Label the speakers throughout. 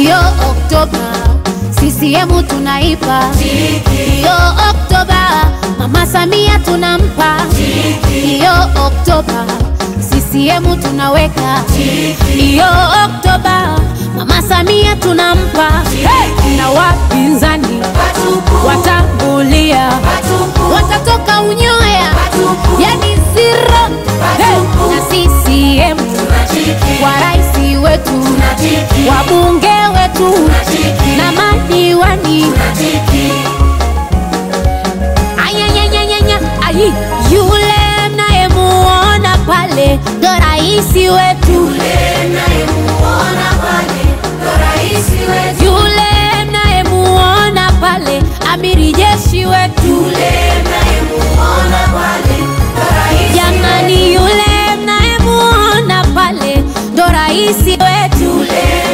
Speaker 1: Iyo Oktoba CCM tunaipa, iyo Oktoba Mama Samia tunampa, iyo Oktoba CCM tunaweka, iyo Oktoba Mama Samia tunampa, hey! na wapinzani watambulia, watatoka unyoya, yani zero, hey! na CCM wa rais wetu, wabunge wetu na madiwani Ayanyanyanyanya, ayi, yule mnayemuona pale ndo raisi wetu, yule mnayemuona pale amiri jeshi wetu, jamani, yule mnayemuona pale ndo raisi wetu,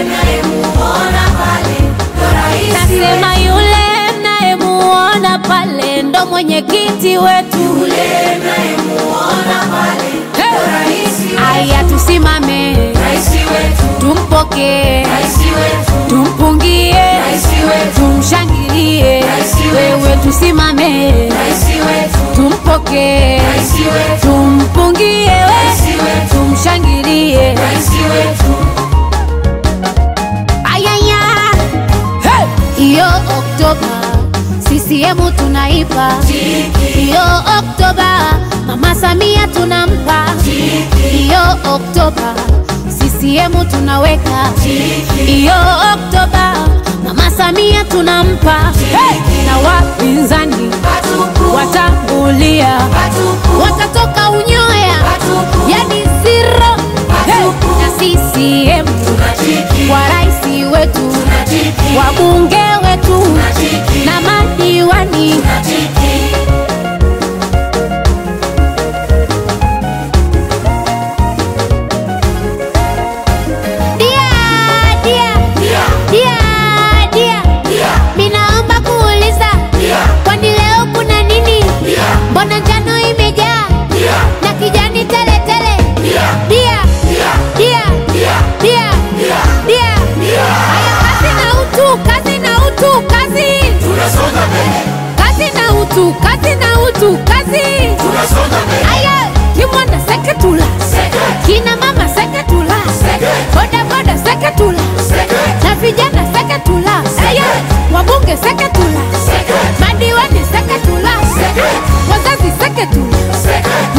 Speaker 1: nasema yule mnayemuona pale ndo mwenyekiti wetu. Aya, tusimame tumpokee, tumpungie, tumshangilie. Wewe tusimame tumpokee, tumpungie, we tumshangilie. Ayaya, hey! Iyo Oktoba CCM tunaipa, iyo Oktoba Mama Samia tunampa, iyo Oktoba CCM tunaweka, iyo Oktoba Mama Samia tunampa, hey! na wapinzani watambulia, watatoka unyoya, yani zero, hey! na CCM wa rais wetu, wabunge wetu na madiwani Dia, dia, dia, dia. Minaomba kuuliza, kwani leo kuna nini? Mbona njano imejaa na kijani tele tele? Dia, dia, dia, dia. Haya, kazi na utu, kazi na utu, kazi. Kazi na utu, kazi na utu, kazi. Aya, kimwanda seketula, kina mama seketula, boda boda seketula, na vijana seketula, aya, wabunge seketula, madiwani seketula, wazazi seketula,